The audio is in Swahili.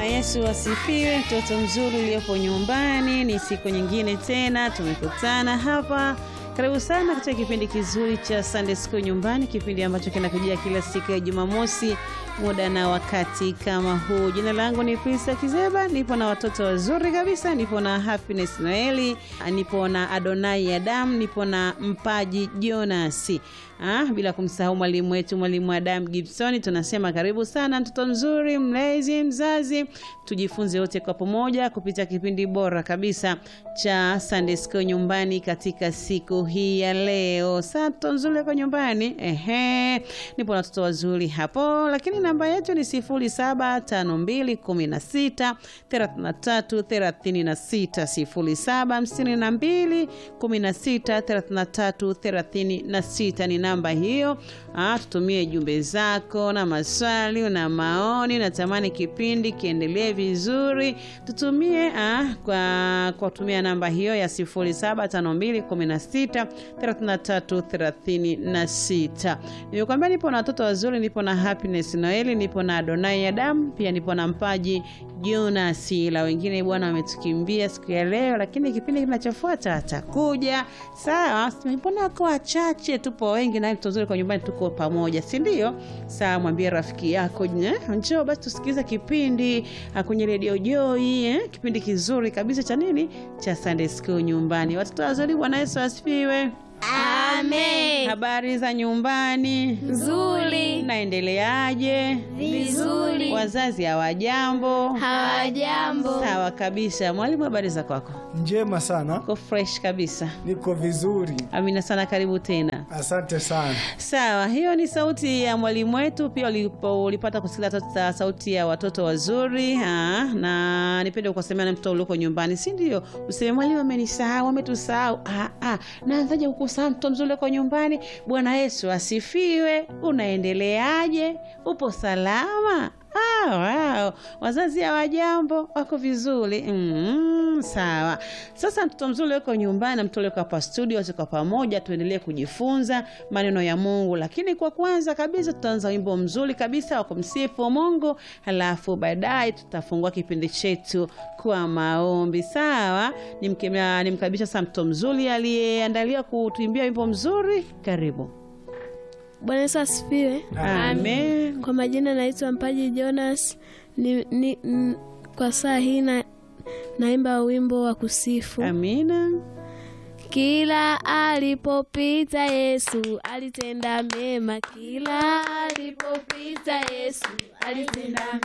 Bwana Yesu asifiwe. Mtoto mzuri uliopo nyumbani, ni siku nyingine tena tumekutana hapa. Karibu sana katika kipindi kizuri cha Sunday School nyumbani, kipindi ambacho kinakujia kila siku ya Jumamosi muda na wakati kama huu. Jina langu ni Prisa Kizeba, nipo na watoto wazuri kabisa, nipo na Happiness Noeli, nipo na Adonai Adam, nipo na Mpaji Jonas. Ah, bila kumsahau mwalimu wetu mwalimu Adam Gibson. Tunasema karibu sana mtoto mzuri, mlezi, mzazi, tujifunze wote kwa pamoja kupitia kipindi bora kabisa cha Sunday School nyumbani katika siku hii ya leo. Sasa mtoto mzuri kwa nyumbani, ehe, nipo na watoto wazuri hapo, lakini namba yetu ni 075216 33 36 0752 16 33 36 ni namba hiyo. Ah, tutumie jumbe zako na maswali na maoni. Natamani kipindi kiendelee vizuri, tutumie ah, kwa kwa kutumia namba hiyo ya 075216 33 36. Nimekwambia nipo na watoto wazuri, nipo na Happiness Noeli, nipo na Adonai Adam, pia nipo na Mpaji Jonas. La wengine bwana wametukimbia siku ya leo, lakini kipindi kinachofuata atakuja. Sawa, mbona wako wachache? Tupo wengi na mtoto mzuri kwa nyumbani, tuko pamoja, si ndio? Sawa, mwambie rafiki yako njoo basi tusikilize kipindi kwenye redio Joy eh? Kipindi kizuri kabisa cha nini, cha Sunday School nyumbani. Watoto wazuri, Bwana Yesu asifiwe. Amen. Habari za nyumbani? Nzuri. Naendeleaje? Vizuri. Wazazi hawajambo? Hawajambo. Sawa kabisa. Mwalimu, habari za kwako? Njema sana, Uko fresh kabisa. niko vizuri, Amina sana, karibu tena. asante sana. Sawa, hiyo ni sauti ya mwalimu wetu. Pia ulipo- ulipata kusikiliza tota- sauti ya watoto wazuri ha, na nipende kusemea na mtoto ulioko nyumbani, si ndio? Useme mwalimu amenisahau, ametusahau. Ah, ah, naanzaje kukusahau mtoto mzuri ulioko nyumbani? Bwana Yesu asifiwe. Unaendeleaje? Upo salama? Ah, wow. Wazazi hawajambo, wako vizuri mm, sawa. Sasa mtoto mzuri uko nyumbani na mtoto ulioko hapa studio, wote kwa pamoja tuendelee kujifunza maneno ya Mungu, lakini kwa kwanza kabisa tutaanza wimbo mzuri kabisa wa kumsifu Mungu, halafu baadaye tutafungua kipindi chetu kwa maombi. Sawa, nimkemea nimkaribisha sasa mtoto mzuri aliyeandalia kutuimbia wimbo mzuri. Karibu. Bwana Yesu asifiwe. Amen. Kwa majina naitwa Mpaji Jonas. Ni, ni, n, kwa saa hii na, naimba wimbo wa kusifu. Amina. Kila alipopita Yesu alitenda mema, kila alipopita Yesu alitenda